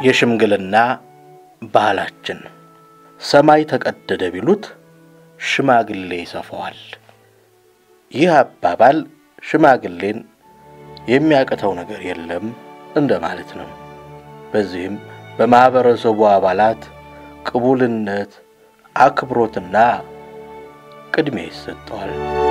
የሽምግልና ባህላችን ሰማይ ተቀደደ ቢሉት ሽማግሌ ይሰፋዋል። ይህ አባባል ሽማግሌን የሚያቅተው ነገር የለም እንደማለት ነው። በዚህም በማኅበረሰቡ አባላት ቅቡልነት፣ አክብሮትና ቅድሚያ ይሰጠዋል።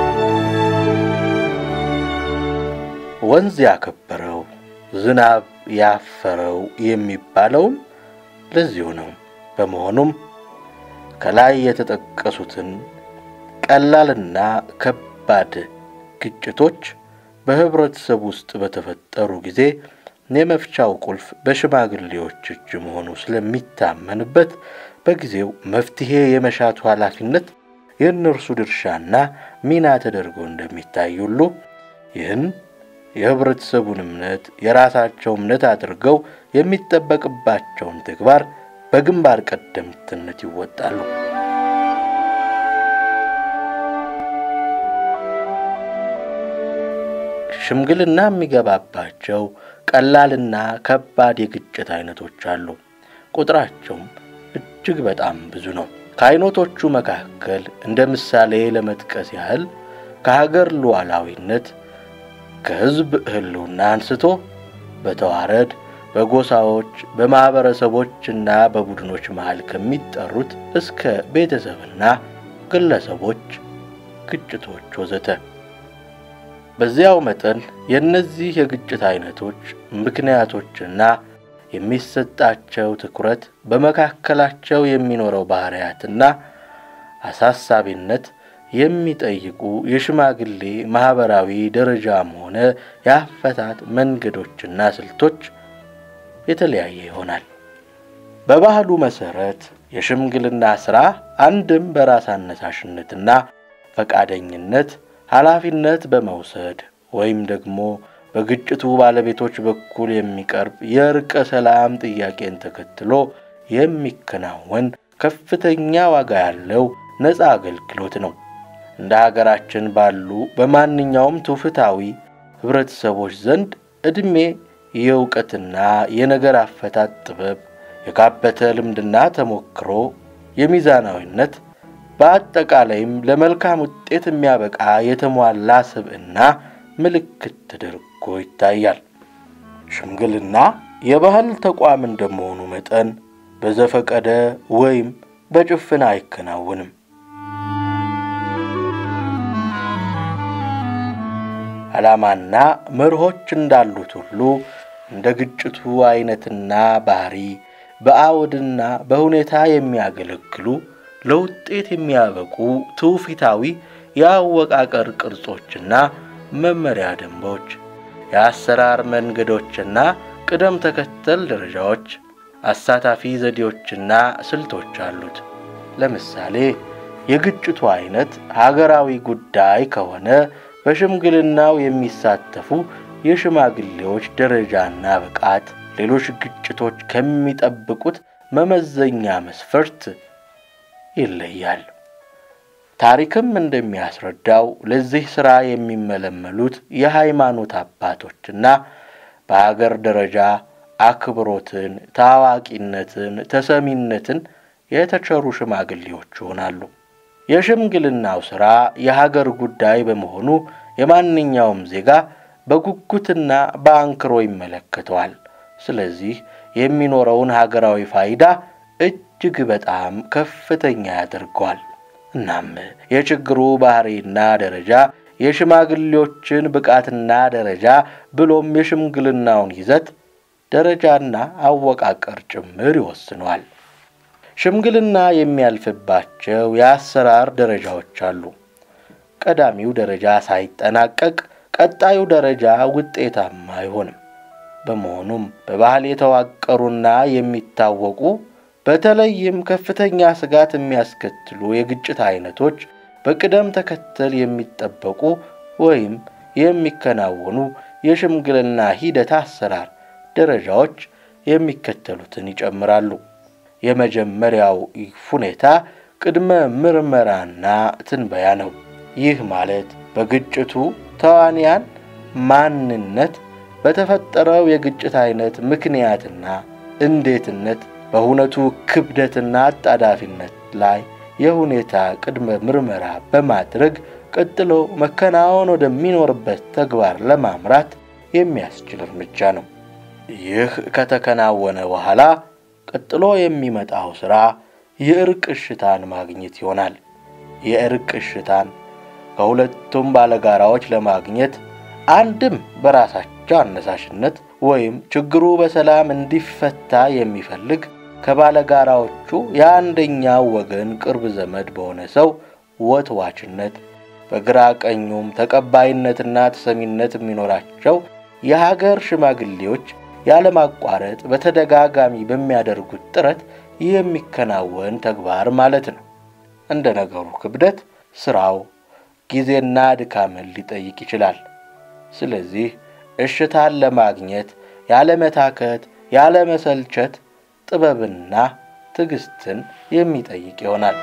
ወንዝ ያከበረው ዝናብ ያፈረው የሚባለውም ለዚሁ ነው። በመሆኑም ከላይ የተጠቀሱትን ቀላልና ከባድ ግጭቶች በኅብረተሰብ ውስጥ በተፈጠሩ ጊዜ የመፍቻው ቁልፍ በሽማግሌዎች እጅ መሆኑ ስለሚታመንበት በጊዜው መፍትሔ የመሻቱ ኃላፊነት የእነርሱ ድርሻና ሚና ተደርጎ እንደሚታይ ሁሉ ይህን የኅብረተሰቡን እምነት የራሳቸው እምነት አድርገው የሚጠበቅባቸውን ተግባር በግንባር ቀደምትነት ይወጣሉ። ሽምግልና የሚገባባቸው ቀላልና ከባድ የግጭት አይነቶች አሉ። ቁጥራቸውም እጅግ በጣም ብዙ ነው። ከአይነቶቹ መካከል እንደ ምሳሌ ለመጥቀስ ያህል ከሀገር ሉዓላዊነት፣ ከሕዝብ ሕልውና አንስቶ በተዋረድ በጎሳዎች በማኅበረሰቦችና በቡድኖች መሃል ከሚጠሩት እስከ ቤተሰብና ግለሰቦች ግጭቶች ወዘተ። በዚያው መጠን የእነዚህ የግጭት አይነቶች ምክንያቶችና የሚሰጣቸው ትኩረት በመካከላቸው የሚኖረው ባሕርያትና አሳሳቢነት የሚጠይቁ የሽማግሌ ማኅበራዊ ደረጃም ሆነ የአፈታት መንገዶችና ስልቶች የተለያየ ይሆናል። በባህሉ መሠረት የሽምግልና ሥራ አንድም በራስ አነሳሽነትና ፈቃደኝነት ኃላፊነት በመውሰድ ወይም ደግሞ በግጭቱ ባለቤቶች በኩል የሚቀርብ የእርቀ ሰላም ጥያቄን ተከትሎ የሚከናወን ከፍተኛ ዋጋ ያለው ነፃ አገልግሎት ነው። እንደ ሀገራችን ባሉ በማንኛውም ትውፊታዊ ኅብረተሰቦች ዘንድ ዕድሜ የእውቀትና የነገር አፈታት ጥበብ፣ የካበተ ልምድና ተሞክሮ፣ የሚዛናዊነት በአጠቃላይም ለመልካም ውጤት የሚያበቃ የተሟላ ስብዕና ምልክት ተደርጎ ይታያል። ሽምግልና የባህል ተቋም እንደመሆኑ መጠን በዘፈቀደ ወይም በጭፍን አይከናወንም። ዓላማና መርሆች እንዳሉት ሁሉ እንደ ግጭቱ አይነትና ባህሪ በአውድና በሁኔታ የሚያገለግሉ ለውጤት የሚያበቁ ትውፊታዊ የአወቃቀር ቅርጾችና መመሪያ ደንቦች፣ የአሰራር መንገዶችና ቅደም ተከተል ደረጃዎች፣ አሳታፊ ዘዴዎችና ስልቶች አሉት። ለምሳሌ የግጭቱ አይነት ሀገራዊ ጉዳይ ከሆነ በሽምግልናው የሚሳተፉ የሽማግሌዎች ደረጃና ብቃት ሌሎች ግጭቶች ከሚጠብቁት መመዘኛ መስፈርት ይለያል። ታሪክም እንደሚያስረዳው ለዚህ ሥራ የሚመለመሉት የሃይማኖት አባቶችና በአገር ደረጃ አክብሮትን፣ ታዋቂነትን፣ ተሰሚነትን የተቸሩ ሽማግሌዎች ይሆናሉ። የሽምግልናው ሥራ የሀገር ጉዳይ በመሆኑ የማንኛውም ዜጋ በጉጉትና በአንክሮ ይመለከተዋል። ስለዚህ የሚኖረውን ሀገራዊ ፋይዳ እጅግ በጣም ከፍተኛ ያደርገዋል። እናም የችግሩ ባህሪና ደረጃ የሽማግሌዎችን ብቃትና ደረጃ ብሎም የሽምግልናውን ይዘት ደረጃና አወቃቀር ጭምር ይወስነዋል። ሽምግልና የሚያልፍባቸው የአሰራር ደረጃዎች አሉ። ቀዳሚው ደረጃ ሳይጠናቀቅ ቀጣዩ ደረጃ ውጤታማ አይሆንም። በመሆኑም በባህል የተዋቀሩና የሚታወቁ በተለይም ከፍተኛ ስጋት የሚያስከትሉ የግጭት አይነቶች በቅደም ተከተል የሚጠበቁ ወይም የሚከናወኑ የሽምግልና ሂደት አሰራር ደረጃዎች የሚከተሉትን ይጨምራሉ። የመጀመሪያው ሁኔታ ቅድመ ምርመራና ትንበያ ነው። ይህ ማለት በግጭቱ ተዋንያን ማንነት፣ በተፈጠረው የግጭት አይነት ምክንያትና እንዴትነት፣ በሁነቱ ክብደትና አጣዳፊነት ላይ የሁኔታ ቅድመ ምርመራ በማድረግ ቀጥሎ መከናወን ወደሚኖርበት ተግባር ለማምራት የሚያስችል እርምጃ ነው። ይህ ከተከናወነ በኋላ ቀጥሎ የሚመጣው ሥራ የእርቅ እሽታን ማግኘት ይሆናል። የእርቅ እሽታን ከሁለቱም ባለጋራዎች ለማግኘት አንድም በራሳቸው አነሳሽነት ወይም ችግሩ በሰላም እንዲፈታ የሚፈልግ ከባለጋራዎቹ የአንደኛው ወገን ቅርብ ዘመድ በሆነ ሰው ወትዋችነት በግራ ቀኙም ተቀባይነትና ተሰሚነት የሚኖራቸው የሀገር ሽማግሌዎች ያለማቋረጥ በተደጋጋሚ በሚያደርጉት ጥረት የሚከናወን ተግባር ማለት ነው። እንደ ነገሩ ክብደት ስራው ጊዜና ድካምን ሊጠይቅ ይችላል። ስለዚህ እሽታን ለማግኘት ያለመታከት፣ ያለመሰልቸት ጥበብና ትዕግስትን የሚጠይቅ ይሆናል።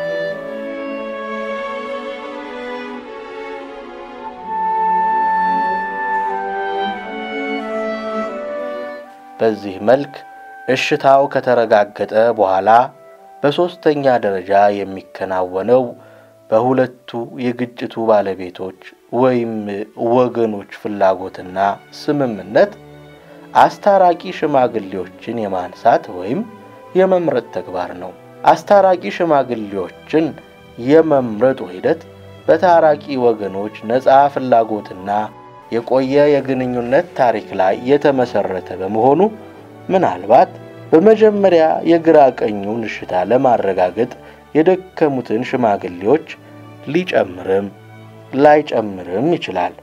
በዚህ መልክ እሽታው ከተረጋገጠ በኋላ በሦስተኛ ደረጃ የሚከናወነው በሁለቱ የግጭቱ ባለቤቶች ወይም ወገኖች ፍላጎትና ስምምነት አስታራቂ ሽማግሌዎችን የማንሳት ወይም የመምረጥ ተግባር ነው። አስታራቂ ሽማግሌዎችን የመምረጡ ሂደት በታራቂ ወገኖች ነፃ ፍላጎትና የቆየ የግንኙነት ታሪክ ላይ የተመሰረተ በመሆኑ ምናልባት በመጀመሪያ የግራ ቀኙን እሽታ ለማረጋገጥ የደከሙትን ሽማግሌዎች ሊጨምርም ላይጨምርም ይችላል።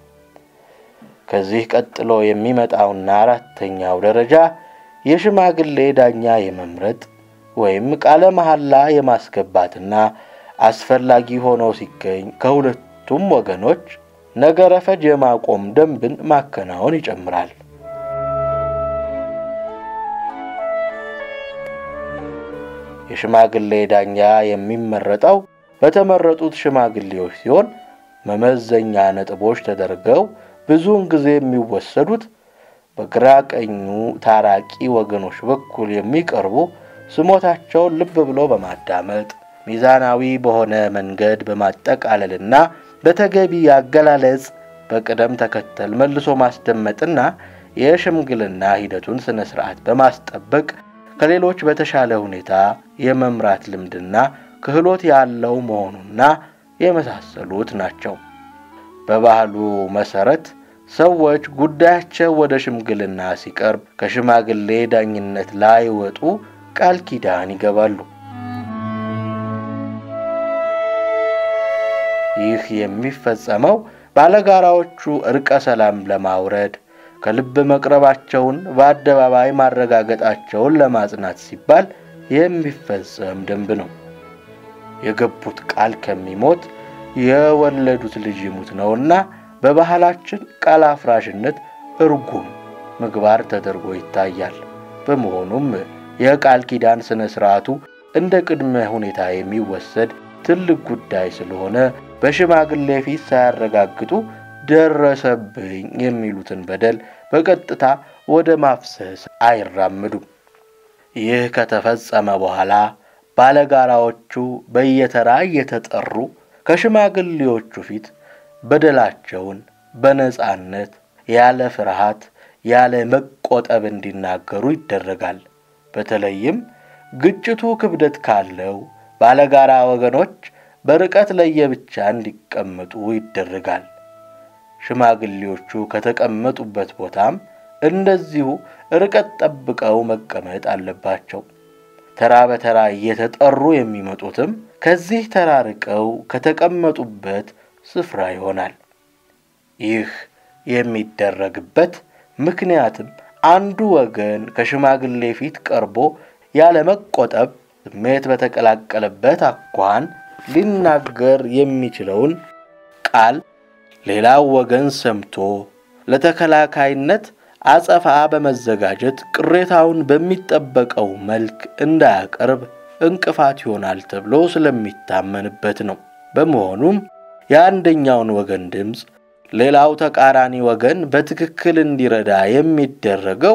ከዚህ ቀጥሎ የሚመጣውና አራተኛው ደረጃ የሽማግሌ ዳኛ የመምረጥ ወይም ቃለ መሐላ የማስገባትና አስፈላጊ ሆኖ ሲገኝ ከሁለቱም ወገኖች ነገረ ፈጅ የማቆም ደንብን ማከናወን ይጨምራል። የሽማግሌ ዳኛ የሚመረጠው በተመረጡት ሽማግሌዎች ሲሆን መመዘኛ ነጥቦች ተደርገው ብዙውን ጊዜ የሚወሰዱት በግራ ቀኙ ታራቂ ወገኖች በኩል የሚቀርቡ ስሞታቸውን ልብ ብሎ በማዳመጥ ሚዛናዊ በሆነ መንገድ በማጠቃለልና በተገቢ አገላለጽ በቅደም ተከተል መልሶ ማስደመጥና የሽምግልና ሂደቱን ስነ ስርዓት በማስጠበቅ ከሌሎች በተሻለ ሁኔታ የመምራት ልምድና ክህሎት ያለው መሆኑና የመሳሰሉት ናቸው። በባህሉ መሰረት ሰዎች ጉዳያቸው ወደ ሽምግልና ሲቀርብ ከሽማግሌ ዳኝነት ላይወጡ ቃል ኪዳን ይገባሉ። ይህ የሚፈጸመው ባለጋራዎቹ እርቀ ሰላም ለማውረድ ከልብ መቅረባቸውን በአደባባይ ማረጋገጣቸውን ለማጽናት ሲባል የሚፈጸም ደንብ ነው። የገቡት ቃል ከሚሞት የወለዱት ልጅ ይሙት ነውና በባህላችን ቃል አፍራሽነት እርጉም ምግባር ተደርጎ ይታያል። በመሆኑም የቃል ኪዳን ሥነ ሥርዓቱ እንደ ቅድመ ሁኔታ የሚወሰድ ትልቅ ጉዳይ ስለሆነ በሽማግሌ ፊት ሳያረጋግጡ ደረሰብኝ የሚሉትን በደል በቀጥታ ወደ ማፍሰስ አይራምዱም። ይህ ከተፈጸመ በኋላ ባለጋራዎቹ በየተራ እየተጠሩ ከሽማግሌዎቹ ፊት በደላቸውን በነጻነት ያለ ፍርሃት ያለ መቆጠብ እንዲናገሩ ይደረጋል። በተለይም ግጭቱ ክብደት ካለው ባለጋራ ወገኖች በርቀት ለየብቻ እንዲቀመጡ ይደረጋል። ሽማግሌዎቹ ከተቀመጡበት ቦታም እንደዚሁ ርቀት ጠብቀው መቀመጥ አለባቸው። ተራ በተራ እየተጠሩ የሚመጡትም ከዚህ ተራርቀው ከተቀመጡበት ስፍራ ይሆናል። ይህ የሚደረግበት ምክንያትም አንዱ ወገን ከሽማግሌ ፊት ቀርቦ ያለመቆጠብ ስሜት በተቀላቀለበት አኳኋን ሊናገር የሚችለውን ቃል ሌላው ወገን ሰምቶ ለተከላካይነት አጸፋ በመዘጋጀት ቅሬታውን በሚጠበቀው መልክ እንዳያቀርብ እንቅፋት ይሆናል ተብሎ ስለሚታመንበት ነው። በመሆኑም የአንደኛውን ወገን ድምፅ ሌላው ተቃራኒ ወገን በትክክል እንዲረዳ የሚደረገው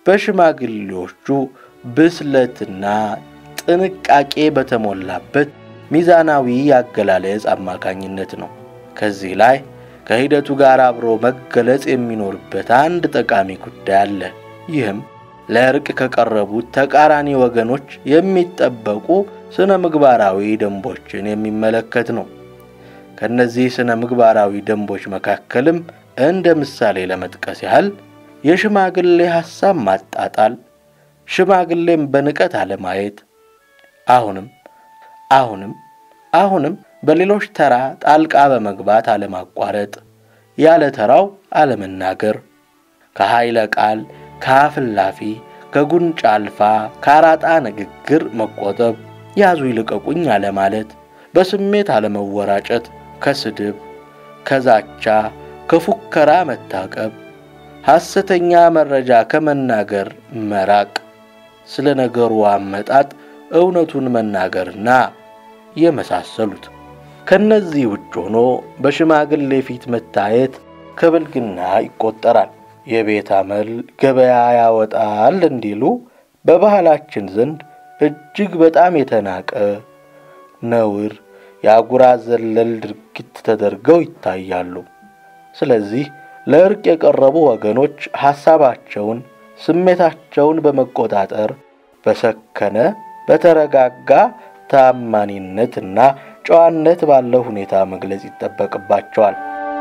በሽማግሌዎቹ ብስለትና ጥንቃቄ በተሞላበት ሚዛናዊ አገላለጽ አማካኝነት ነው። ከዚህ ላይ ከሂደቱ ጋር አብሮ መገለጽ የሚኖርበት አንድ ጠቃሚ ጉዳይ አለ። ይህም ለእርቅ ከቀረቡት ተቃራኒ ወገኖች የሚጠበቁ ስነ ምግባራዊ ደንቦችን የሚመለከት ነው። ከእነዚህ ስነ ምግባራዊ ደንቦች መካከልም እንደ ምሳሌ ለመጥቀስ ያህል የሽማግሌ ሐሳብ ማጣጣል፣ ሽማግሌም በንቀት አለማየት፣ አሁንም አሁንም አሁንም በሌሎች ተራ ጣልቃ በመግባት አለማቋረጥ፣ ያለ ተራው አለመናገር፣ ከኃይለ ቃል ከአፍላፊ ከጉንጫ አልፋ ከአራጣ ንግግር መቆጠብ፣ ያዙ ይልቀቁኝ አለማለት፣ በስሜት አለመወራጨት፣ ከስድብ ከዛቻ ከፉከራ መታቀብ፣ ሐሰተኛ መረጃ ከመናገር መራቅ፣ ስለ ነገሩ አመጣጥ እውነቱን መናገርና የመሳሰሉት። ከነዚህ ውጭ ሆኖ በሽማግሌ ፊት መታየት ከብልግና ይቆጠራል። የቤት አመል ገበያ ያወጣል እንዲሉ በባህላችን ዘንድ እጅግ በጣም የተናቀ ነውር፣ የአጉራ ዘለል ድርጊት ተደርገው ይታያሉ። ስለዚህ ለእርቅ የቀረቡ ወገኖች ሐሳባቸውን፣ ስሜታቸውን በመቆጣጠር በሰከነ በተረጋጋ ታማኒነትና ጨዋነት ባለው ሁኔታ መግለጽ ይጠበቅባቸዋል።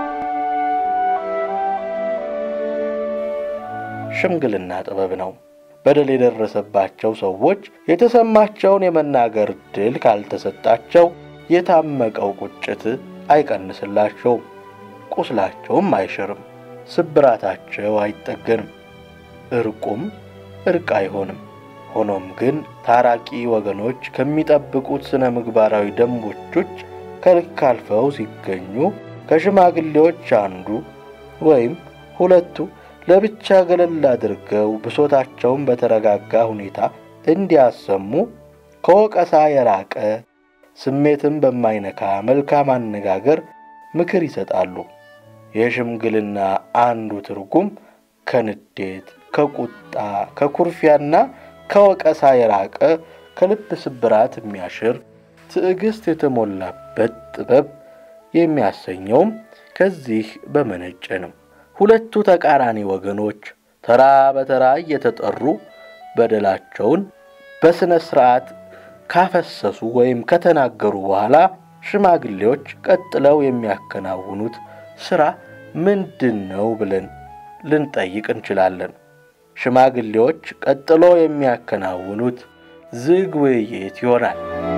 ሽምግልና ጥበብ ነው። በደል የደረሰባቸው ሰዎች የተሰማቸውን የመናገር ዕድል ካልተሰጣቸው የታመቀው ቁጭት አይቀንስላቸውም፣ ቁስላቸውም አይሽርም፣ ስብራታቸው አይጠገንም፣ እርቁም እርቅ አይሆንም። ሆኖም ግን ታራቂ ወገኖች ከሚጠብቁት ስነ ምግባራዊ ደንቦች ውጭ ከልክ አልፈው ሲገኙ ከሽማግሌዎች አንዱ ወይም ሁለቱ ለብቻ ገለል አድርገው ብሶታቸውን በተረጋጋ ሁኔታ እንዲያሰሙ ከወቀሳ የራቀ ስሜትን በማይነካ መልካም አነጋገር ምክር ይሰጣሉ። የሽምግልና አንዱ ትርጉም ከንዴት፣ ከቁጣ፣ ከኩርፊያና ከወቀሳ የራቀ ከልብ ስብራት የሚያሽር ትዕግስት የተሞላበት ጥበብ የሚያሰኘውም ከዚህ በመነጨ ነው። ሁለቱ ተቃራኒ ወገኖች ተራ በተራ እየተጠሩ በደላቸውን በሥነ ሥርዓት ካፈሰሱ ወይም ከተናገሩ በኋላ ሽማግሌዎች ቀጥለው የሚያከናውኑት ሥራ ምንድን ነው ብለን ልንጠይቅ እንችላለን። ሽማግሌዎች ቀጥሎ የሚያከናውኑት ዝግ ውይይት ይሆናል።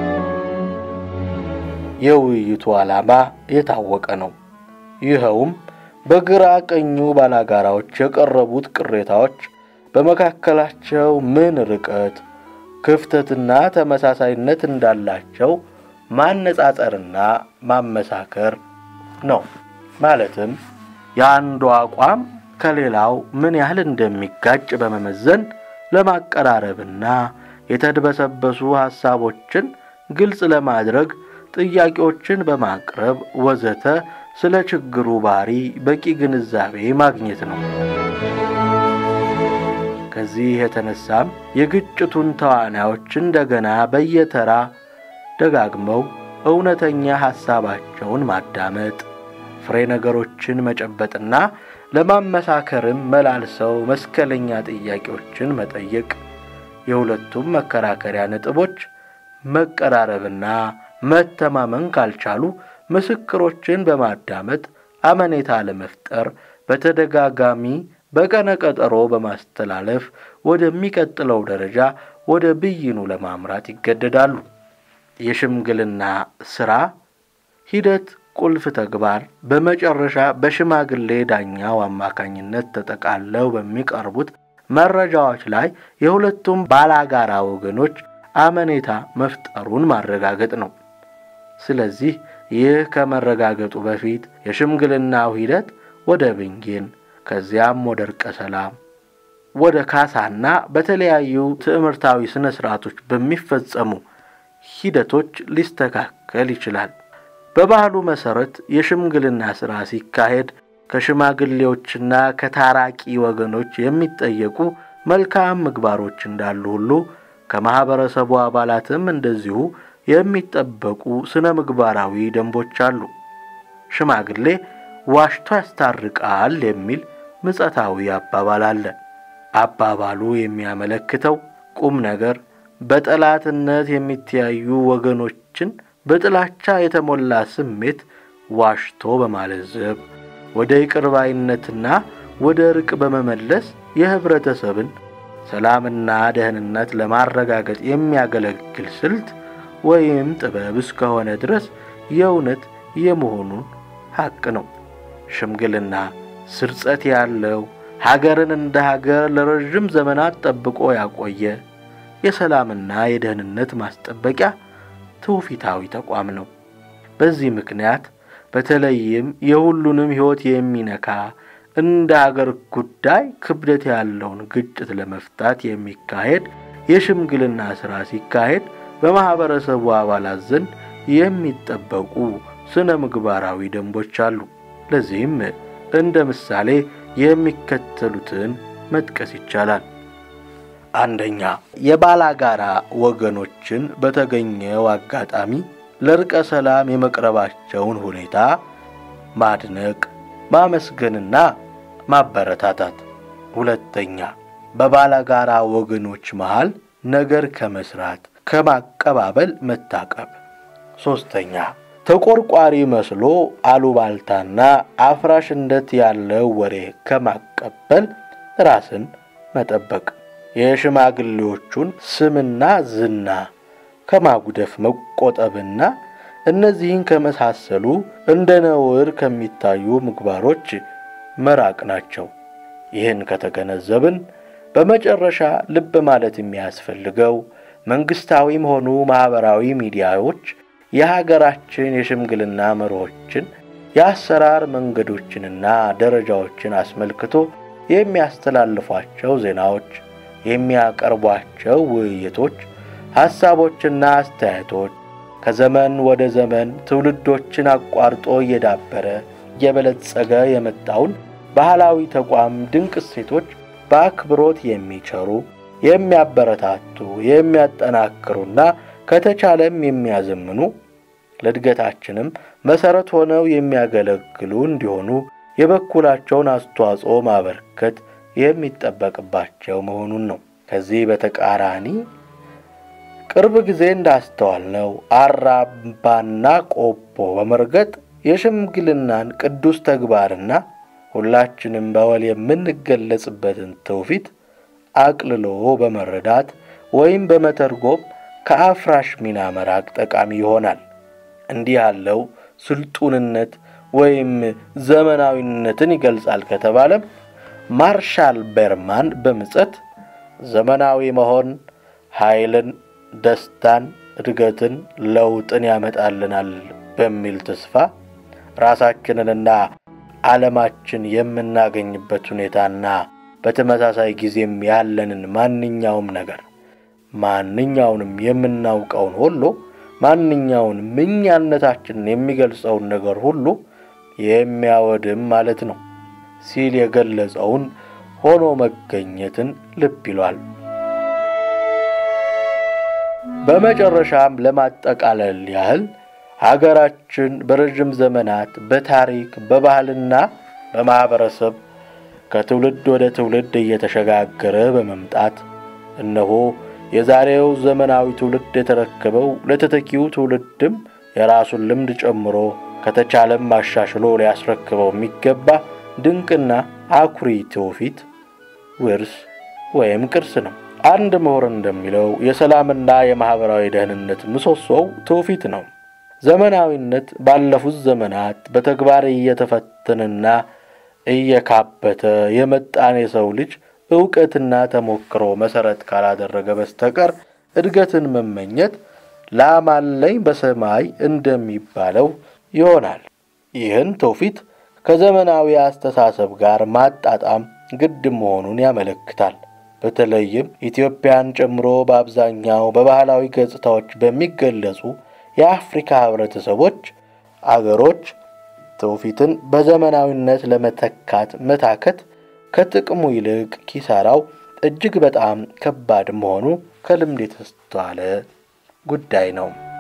የውይይቱ ዓላማ የታወቀ ነው። ይኸውም በግራ ቀኙ ባላጋራዎች የቀረቡት ቅሬታዎች በመካከላቸው ምን ርቀት፣ ክፍተትና ተመሳሳይነት እንዳላቸው ማነጻጸርና ማመሳከር ነው። ማለትም የአንዱ አቋም ከሌላው ምን ያህል እንደሚጋጭ በመመዘን ለማቀራረብና የተድበሰበሱ ሐሳቦችን ግልጽ ለማድረግ ጥያቄዎችን በማቅረብ ወዘተ ስለ ችግሩ ባህሪ በቂ ግንዛቤ ማግኘት ነው። ከዚህ የተነሳም የግጭቱን ተዋናዮች እንደገና በየተራ ደጋግመው እውነተኛ ሐሳባቸውን ማዳመጥ፣ ፍሬ ነገሮችን መጨበጥና ለማመሳከርም መላልሰው መስከለኛ ጥያቄዎችን መጠየቅ፣ የሁለቱም መከራከሪያ ነጥቦች መቀራረብና መተማመን ካልቻሉ ምስክሮችን በማዳመጥ አመኔታ ለመፍጠር በተደጋጋሚ በቀነ ቀጠሮ በማስተላለፍ ወደሚቀጥለው ደረጃ ወደ ብይኑ ለማምራት ይገደዳሉ። የሽምግልና ሥራ ሂደት ቁልፍ ተግባር በመጨረሻ በሽማግሌ ዳኛው አማካኝነት ተጠቃለው በሚቀርቡት መረጃዎች ላይ የሁለቱም ባላጋራ ወገኖች አመኔታ መፍጠሩን ማረጋገጥ ነው። ስለዚህ ይህ ከመረጋገጡ በፊት የሽምግልናው ሂደት ወደ ብይን ከዚያም ወደ እርቀ ሰላም ወደ ካሳና በተለያዩ ትዕምርታዊ ሥነ ሥርዓቶች በሚፈጸሙ ሂደቶች ሊስተካከል ይችላል። በባህሉ መሠረት የሽምግልና ሥራ ሲካሄድ ከሽማግሌዎችና ከታራቂ ወገኖች የሚጠየቁ መልካም ምግባሮች እንዳሉ ሁሉ ከማኅበረሰቡ አባላትም እንደዚሁ የሚጠበቁ ስነ ምግባራዊ ደንቦች አሉ። ሽማግሌ ዋሽቶ ያስታርቃል የሚል ምጸታዊ አባባል አለ። አባባሉ የሚያመለክተው ቁም ነገር በጠላትነት የሚተያዩ ወገኖችን በጥላቻ የተሞላ ስሜት ዋሽቶ በማለዘብ ወደ ይቅርባይነትና ወደ ርቅ በመመለስ የኅብረተሰብን ሰላምና ደህንነት ለማረጋገጥ የሚያገለግል ስልት ወይም ጥበብ እስከሆነ ድረስ የእውነት የመሆኑን ሐቅ ነው። ሽምግልና ስርጸት ያለው ሀገርን እንደ ሀገር ለረዥም ዘመናት ጠብቆ ያቆየ የሰላምና የደህንነት ማስጠበቂያ ትውፊታዊ ተቋም ነው። በዚህ ምክንያት በተለይም የሁሉንም ሕይወት የሚነካ እንደ ሀገር ጉዳይ ክብደት ያለውን ግጭት ለመፍታት የሚካሄድ የሽምግልና ሥራ ሲካሄድ በማኅበረሰቡ አባላት ዘንድ የሚጠበቁ ስነ ምግባራዊ ደንቦች አሉ። ለዚህም እንደ ምሳሌ የሚከተሉትን መጥቀስ ይቻላል። አንደኛ፣ የባላጋራ ወገኖችን በተገኘው አጋጣሚ ለርቀ ሰላም የመቅረባቸውን ሁኔታ ማድነቅ፣ ማመስገንና ማበረታታት። ሁለተኛ፣ በባላጋራ ወገኖች መሃል ነገር ከመስራት ከማቀባበል መታቀብ። ሦስተኛ፣ ተቆርቋሪ መስሎ አሉባልታና አፍራሽነት ያለው ወሬ ከማቀበል ራስን መጠበቅ። የሽማግሌዎቹን ስምና ዝና ከማጉደፍ መቆጠብና እነዚህን ከመሳሰሉ እንደ ነውር ከሚታዩ ምግባሮች መራቅ ናቸው። ይህን ከተገነዘብን በመጨረሻ ልብ ማለት የሚያስፈልገው መንግሥታዊም ሆኑ ማኅበራዊ ሚዲያዎች የሀገራችን የሽምግልና መርሆችን፣ የአሰራር መንገዶችንና ደረጃዎችን አስመልክቶ የሚያስተላልፏቸው ዜናዎች፣ የሚያቀርቧቸው ውይይቶች፣ ሐሳቦችና አስተያየቶች ከዘመን ወደ ዘመን ትውልዶችን አቋርጦ እየዳበረ እየበለጸገ የመጣውን ባህላዊ ተቋም ድንቅ እሴቶች በአክብሮት የሚቸሩ የሚያበረታቱ፣ የሚያጠናክሩና ከተቻለም የሚያዘምኑ ለእድገታችንም መሠረት ሆነው የሚያገለግሉ እንዲሆኑ የበኩላቸውን አስተዋጽኦ ማበርከት የሚጠበቅባቸው መሆኑን ነው። ከዚህ በተቃራኒ ቅርብ ጊዜ እንዳስተዋልነው አራምባና ቆቦ በመርገጥ የሽምግልናን ቅዱስ ተግባርና ሁላችንም በወል የምንገለጽበትን ትውፊት አቅልሎ በመረዳት ወይም በመተርጎም ከአፍራሽ ሚና መራቅ ጠቃሚ ይሆናል። እንዲህ ያለው ስልጡንነት ወይም ዘመናዊነትን ይገልጻል ከተባለም ማርሻል ቤርማን በምጸት ዘመናዊ መሆን ኃይልን፣ ደስታን፣ እድገትን፣ ለውጥን ያመጣልናል በሚል ተስፋ ራሳችንንና ዓለማችን የምናገኝበት ሁኔታ በተመሳሳይ ጊዜም ያለንን ማንኛውም ነገር ማንኛውንም የምናውቀውን ሁሉ ማንኛውንም እኛነታችንን የሚገልጸውን ነገር ሁሉ የሚያወድም ማለት ነው ሲል የገለጸውን ሆኖ መገኘትን ልብ ይሏል። በመጨረሻም ለማጠቃለል ያህል ሀገራችን በረዥም ዘመናት በታሪክ በባህልና በማኅበረሰብ ከትውልድ ወደ ትውልድ እየተሸጋገረ በመምጣት እነሆ የዛሬው ዘመናዊ ትውልድ የተረከበው ለተተኪው ትውልድም የራሱን ልምድ ጨምሮ ከተቻለም አሻሽሎ ሊያስረክበው የሚገባ ድንቅና አኩሪ ትውፊት ውርስ ወይም ቅርስ ነው። አንድ ምሁር እንደሚለው የሰላምና የማኅበራዊ ደህንነት ምሰሶው ትውፊት ነው። ዘመናዊነት ባለፉት ዘመናት በተግባር እየተፈተነና እየካበተ የመጣን የሰው ልጅ ዕውቀትና ተሞክሮ መሠረት ካላደረገ በስተቀር እድገትን መመኘት ላም አለኝ በሰማይ እንደሚባለው ይሆናል። ይህን ትውፊት ከዘመናዊ አስተሳሰብ ጋር ማጣጣም ግድ መሆኑን ያመለክታል። በተለይም ኢትዮጵያን ጨምሮ በአብዛኛው በባህላዊ ገጽታዎች በሚገለጹ የአፍሪካ ህብረተሰቦች አገሮች ትውፊትን በዘመናዊነት ለመተካት መታከት ከጥቅሙ ይልቅ ኪሳራው እጅግ በጣም ከባድ መሆኑ ከልምድ የተስተዋለ ጉዳይ ነው።